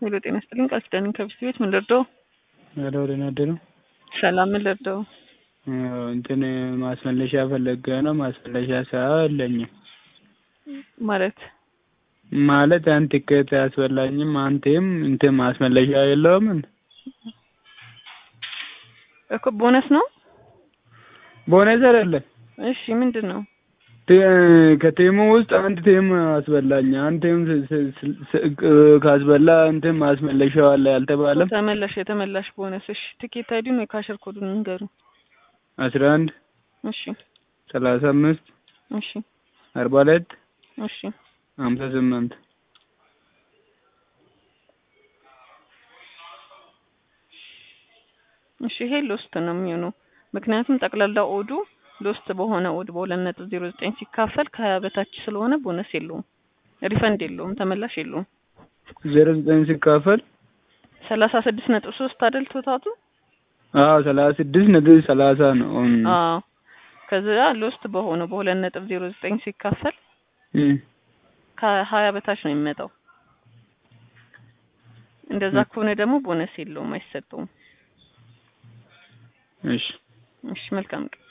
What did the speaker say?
ሄሎ ጤና ይስጥልኝ ቃል ኪዳን ከብስ ቤት ምን ልርዳው? ሄሎ ደህና አደሩ። ሰላም ምን ልርዳው? እንትን ማስመለሻ ፈለገ ነው። ማስመለሻ ሰው የለኝም ማለት ማለት ያን ቲኬት አያስበላኝም። አንቴም እንትን ማስመለሻ የለውም። እኮ ቦነስ ነው። ቦነስ አይደለም። እሺ ምንድን ነው? ከቲሙ ውስጥ አንድ ቲም አስበላኝ። አንድ ቲም ካስበላ እንትን ማስመለሻው አለ ያልተባለም። ተመላሽ የተመላሽ ቦነስ። እሺ ቲኬት አይዲን ወይ ካሸር ኮዱን ንገሩ። አስራ አንድ እሺ ሰላሳ አምስት እሺ አርባ ሁለት እሺ ሀምሳ ስምንት እሺ ይሄ ሎስት ነው የሚሆነው። ምክንያቱም ጠቅላላ ኦዱ ሎስት በሆነ ኦድ በሁለት ነጥብ ዜሮ ዘጠኝ ሲካፈል ከሀያ በታች ስለሆነ ቦነስ የለውም፣ ሪፈንድ የለውም፣ ተመላሽ የለውም። ዜሮ ዘጠኝ ሲካፈል ሰላሳ ስድስት ነጥብ ሶስት አይደል ቶታቱ? አዎ ሰላሳ ስድስት ነጥብ ሰላሳ ነው። አዎ ከዛ ሎስት በሆነ በሁለት ነጥብ ዜሮ ዘጠኝ ሲካፈል ከሀያ በታች ነው የሚመጣው። እንደዛ ከሆነ ደግሞ ቦነስ የለውም፣ አይሰጠውም። እሺ እሺ መልካም ቀን